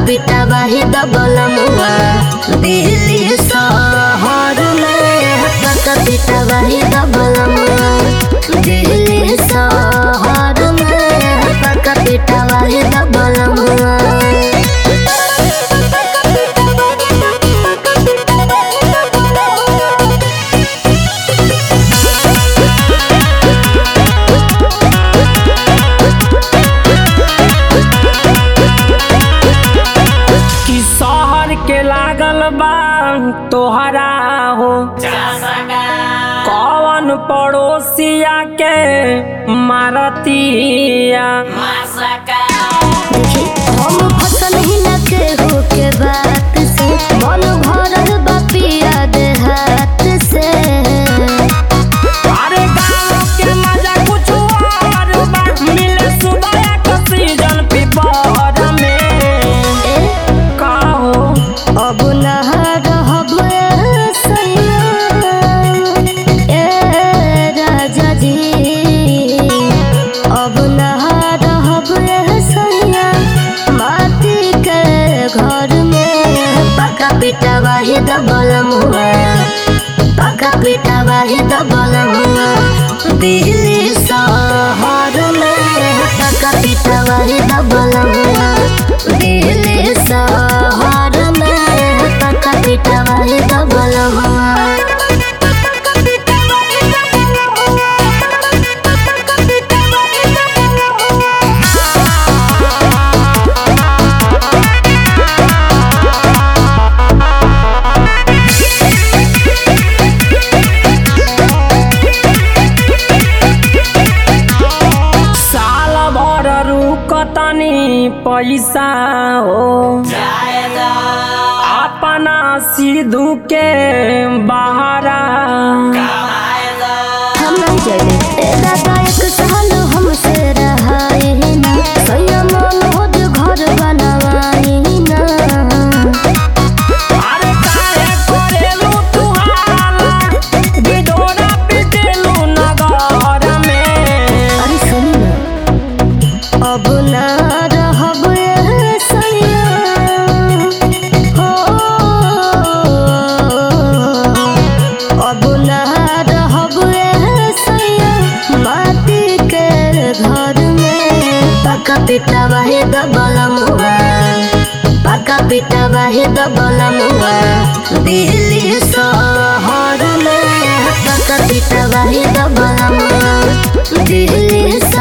पिटा बाही दबल मुआ दिल्ली शहर में पका पिटा बाही दबल मुआ दिल्ली शहर में पका पिटा बाही दबल मुआ कि शहर के लागल बा तोहरा हो कौन पड़ोसिया के मारतिया देखी हम फसल ही न के हो के बात से मन भरल बा पिया देहात से अरे गाँव के मजा कुछ और बा मिले सुबह के सीजन पिपर में ए का हो अब न रहब सैया ए राजा जी अब न रहब सैया माटी के घर में पका पिटा बाही दबल मुआ पका पिटा बाही दबल मुआ दिल्ली शहर में पका पिटा बाही दबल मुआ दिल्ली शहर में पका पिटा बाही दबल मुआ साल भर रुकतनी पैसा हो अपना सिद्धू के बहारा हम नहीं जाने ए दादा एक साल हमसे रहाए ना सैया मन होद घर बनवाए ना अरे काहे करेलू तू हाला बिडोरा पिटेलू नगर में अरे सुनी ना अब ना रहब ए सैया हो अब ना रहब ए सैया माटी के घर में पका पिटा बाहे दबल मुआ पका पिटा बाहे दबल मुआ दिल्ली शहर में पका पिटा बाहे दबल मुआ दिल्ली